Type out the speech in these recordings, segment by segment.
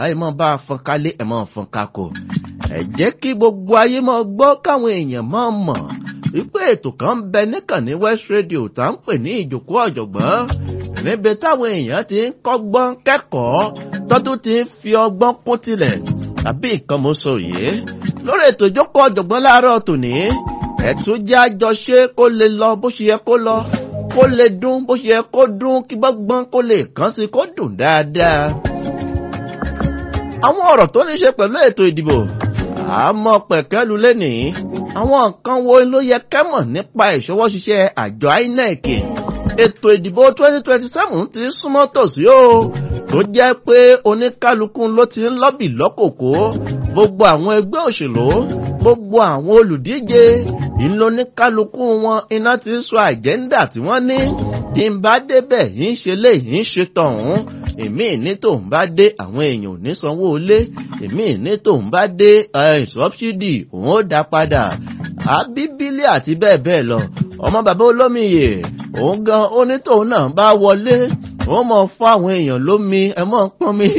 ẹ mọ̀ bá a fọn kálé ẹ mọ̀ fọn kakò ẹ jẹ́ kí gbogbo ayé mọ̀ gbọ́ káwọn èèyàn mọ̀ mọ̀ wípé ètò kan ń bẹ níkànnì West Radio tá ń pè ní ìjòkó ọ̀jọ̀gbọ́n níbi táwọn èèyàn ti ń kọ́gbọ́n kẹ́kọ̀ọ́ tọ́tún ti ń fi ọgbọ́n kún tilẹ̀ àbí nǹkan mo sọ yìí lórí ètò ìjókòó ọ̀jọ̀gbọ́n láàárọ̀ tòní ẹ̀tún jẹ́ àjọṣe kó lè lọ bó ṣe yẹ kó lọ kó lè dún bó ṣe yẹ kó dún kí gbọ́ngbọ́n kó lè kàn sí kó dùn dáadáa. àwọn ọ̀rọ̀ tó ní ṣe pẹ̀lú ètò ìdìbò àmọ́ pẹ̀kẹ́lu lẹ́nìí àwọn nǹkan wo ló yẹ kẹ́mọ̀ nípa ìṣọwọ́ ṣiṣẹ́ àjọ INEC ètò ìdìbò 2027 ti súnmọ́ tòsí o tó jẹ́ pé oníkálukú ló ti ń lọ́bì lọ́kòkó gbogbo àwọn ẹgbẹ́ òṣèlú gbogbo àwọn olùdíje ìlú oníkálukú wọn iná ti ń sọ àjẹ́ńdà tí wọ́n ní tí ń bá débẹ̀ yìí ń ṣe lé yìí ń ṣe tọ̀hún èmi ní tòun bá dé àwọn èèyàn ò ní sanwó ilé èmi ní tòun bá dé sọ́bsidì òun ó dá padà àbíbílẹ̀ àti bẹ́ẹ̀ bẹ́ẹ̀ lọ ọmọ bàbá olómiyè òun gan onítòun náà bá wọlé wọ́n mọ̀ fún àwọn èèyàn lómi ẹ mọ̀ pọ́n mi.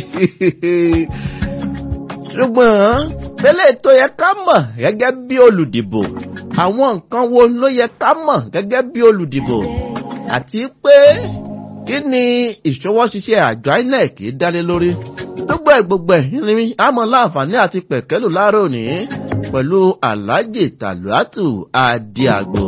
ṣùgbọ́n pélé tó yẹ ká mọ̀ gẹ́gẹ́ bí olùdìbò àwọn nǹkan wo ló yẹ ká mọ̀ gẹ́gẹ́ bí olùdìbò àti pé kí ni ìṣọwọ́ ṣiṣẹ́ àjọ INEC dálé lórí gbogbo ẹ̀ gbogbo ẹ̀ ní àmọ́ láǹfààní àti pẹ̀kẹ́lù láàárọ̀ òní pẹ̀lú Alhaji Tàlùátù Adìàgbò.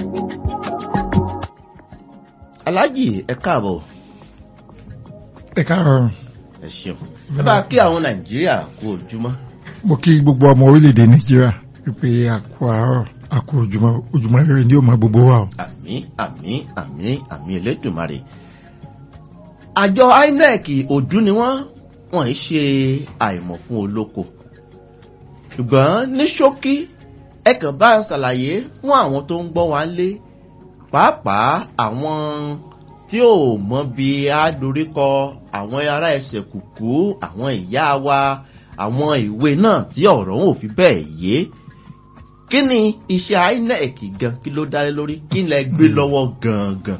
Alhaji ẹ káàbọ̀. ẹ káàárọ̀. ẹ ṣeun ẹ bá kí àwọn Nàìjíríà kú ojúmọ́. mo kí gbogbo ọmọ orílẹ̀-èdè Nàìjíríà wípé àkó àárọ̀ àkó ojúmọ́ ojúmọ́ rere ni ó máa gbogbo wa o. àmín àmín àmín àmín Elédùmarè. àjọ INEC òdú ni wọ́n wọ́n ń ṣe àìmọ̀ fún olóko ṣùgbọ́n ní ṣókí ẹ kàn bá ṣàlàyé fún àwọn tó ń gbọ́ wa lé pàápàá àwọn tí ò mọ bí a doríkọ àwọn ará ẹsẹ̀ kùkú àwọn ìyá wa àwọn ìwé náà tí ọ̀rọ̀ wọn ò fi bẹ́ẹ̀ yé kí ni iṣẹ́ INEC gan kí ló dálé lórí kí lẹ gbé lọ́wọ́ gangan.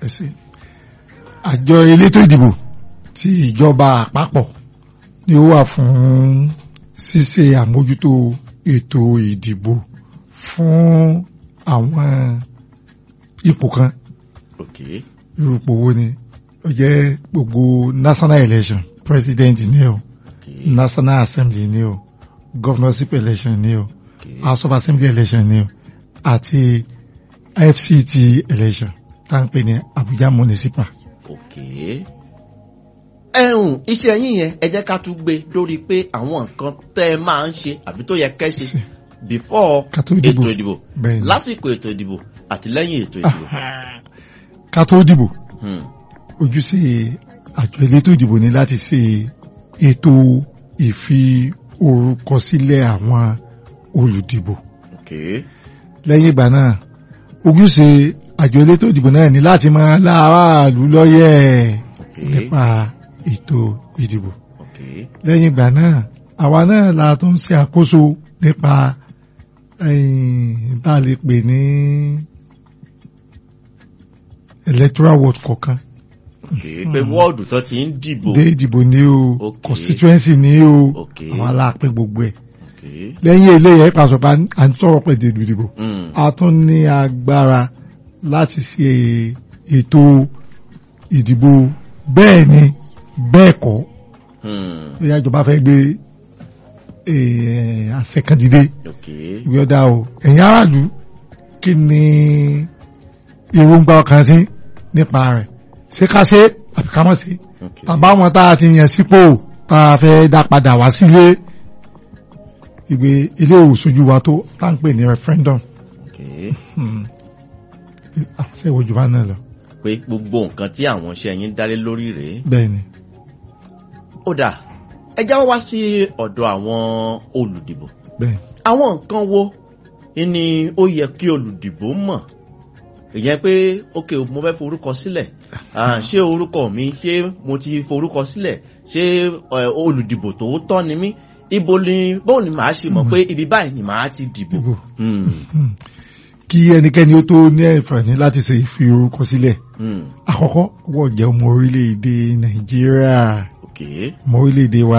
àjọ elétò ìdìbò ti ìjọba àpapọ̀ ni ó wà fún ṣíṣe àmójútó ètò ìdìbò fún àwọn ipò kan Okay. irú ipò wo ni ó jẹ́ gbogbo national election president ni o Okay. national assembly ni o governorship election ni o Okay. house of assembly election ni o àti fct election tá à ń pè ní abuja municipal. Okay. ẹ̀hún iṣẹ́ yín yẹn ẹ jẹ́ ká tún gbé lórí pé àwọn nǹkan tẹ́ ẹ máa ń ṣe àbí tó yẹ kẹ́ ṣe Sí. before Ká tó dìbò. ètò ìdìbò Bẹ́ẹ̀ni. lásìkò ètò ìdìbò àti lẹ́yìn ètò ìdìbò. ká tó dìbò Hmm. ojúṣe àjọ elétò ìdìbò ní láti ṣe ètò ìfi orúkọ sílẹ̀ àwọn olùdìbò Okay. lẹ́yìn ìgbà náà ojúṣe àjọ elétò ìdìbò náà ní láti máa láàárọ̀ lọ́yẹ̀ Okay. nípa ètò ìdìbò Okay. lẹ́yìn ìgbà náà àwa náà la tún ṣe àkóso nípa bá a lè pè ní electoral ward kọ̀ọ̀kan Okay. pé wọ́ọ̀dù tó ti ń dìbò. dé ìdìbò ní o Okay. constituency ní o Okay. àwọn aláàpín gbogbo ẹ̀ Okay. lẹ́yìn eléyìí ẹ̀ pàṣọ bá à ń sọ̀rọ̀ pé dèdò ìdìbò Hmm. a tún ní agbára láti ṣe ètò ìdìbò bẹ́ẹ̀ ni bẹ́ẹ̀ kọ́ Hmm. bóyá ìjọba fẹ́ gbé eh, àṣẹ kan dìde Okay. ìwé ọ̀dà o ẹ̀yin aráàlú kí ni èròǹgbà ọkàn sí nípa rẹ̀ ṣé ká ṣe àbí ká má ṣe Okay. tàbá wọn tá a ti yàn sípò tá a fẹ́ dá padà wá sílé ìwé ilé òṣojú wa tó tá à ń pè ní referendum Okay. Hmm. àṣẹ ìwòjú bá náà lọ pé gbogbo nǹkan tí àwọn iṣẹ́ yín dálé lórí rèé. bẹ́ẹ̀ ni ó dà ẹ jáwọ́ wá sí ọ̀dọ̀ àwọn olùdìbò. bẹ́ẹ̀ ni. àwọn nǹkan wo ni ó yẹ kí olùdìbò mọ̀ ìyẹn pé ok mo fẹ́ forúkọ sílẹ̀ Ah, ṣé orúkọ mi ṣé mo ti forúkọ sílẹ̀ ṣé eh, olùdìbò tòótọ́ ni mí ibo ni bóun ni màá ṣe mọ̀ pé ibi báyìí ni màá ti dìbò. Dìbò. Hmm, Hmm. kí ẹnikẹ́ni ó tó ní àǹfààní láti ṣe ìfi orúkọ sílẹ̀ hmm, àkọ́kọ́ wọ́n jẹ́ ọmọ orílẹ̀-èdè nàìjíríà okay. ọmọ orílẹ̀-èdè wa